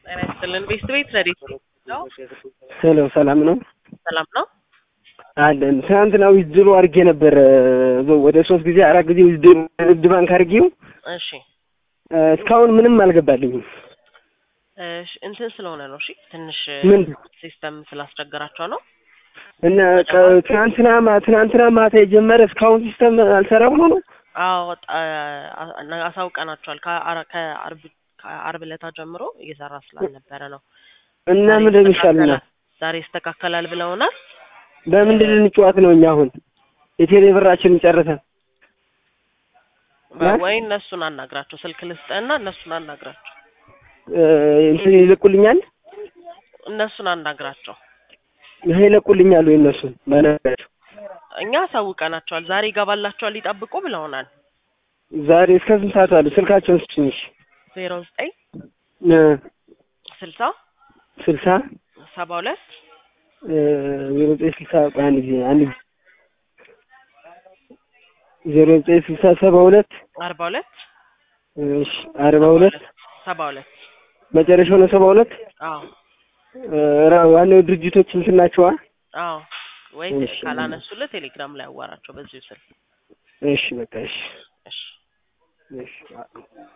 ጤና ይስጥልን። ቤስት ቤት ረዲት ነው። ሄሎ ሰላም ነው ሰላም ነው። አለን። ትናንትና ዊዝድሮ አድርጌ ነበር ወደ ሶስት ጊዜ አራት ጊዜ ንግድ ባንክ አድርጌው እሺ እስካሁን ምንም አልገባልኝም። እሺ፣ እንትን ስለሆነ ነው። እሺ ትንሽ ምን ሲስተም ስላስቸገራቸው ነው። እና ቀ- ትናንትና ማ- ትናንትና ማታ የጀመረ እስካሁን ሲስተም አልሰራ ብሎ ነው። አዎ ጣ- አ- አሳውቀናቸዋል። ከአረ- ከአርብ ከአርብ ዕለታ ጀምሮ እየሰራ ስላልነበረ ነው። እና ዛሬ ምንድን ይሻልና ይስተካከላል- ዛሬ ይስተካከላል ብለውናል። በምንድን ልንጨዋት ነው እኛ አሁን የቴሌ ብራችንን ጨርሰን በ- እ? ወይ እነሱን አናግራቸው፣ ስልክ ልስጥህና እነሱን አናግራቸው፣ እ፣ እንትን ይለቁልኛል እነሱን አናግራቸው። ይሄ ይለቁልኛል ወይ እነሱን በነገራቸው እኛ አሳውቀናቸዋል። ዛሬ ይገባላቸዋል ይጠብቁ ብለውናል። ዛሬ እስከ ስንት ሰዓት አሉ? ስልካቸውን ስጭኝ እሺ። ዜሮ ዘጠኝ እ፣ ስልሳ ስልሳ ሰባ ሁለት እ፣ ዜሮ ዘጠኝ ስልሳ ቆይ አንድ ጊዜ አንድ ጊዜ ዜሮ ዘጠኝ ስልሳ ሰባ ሁለት አርባ ሁለት እሺ አርባ ሁለት ሰባ ሁለት መጨረሻው ነው ሰባ ሁለት አዎ እ፣ ራ- ዋናው ድርጅቶች እንትን ናቸዋ። አዎ ወይ እሺ። ካላነሱልህ ቴሌግራም ላይ አዋራቸው በዚሁ ስልክ እሺ በቃ እሺ እሺ እሺ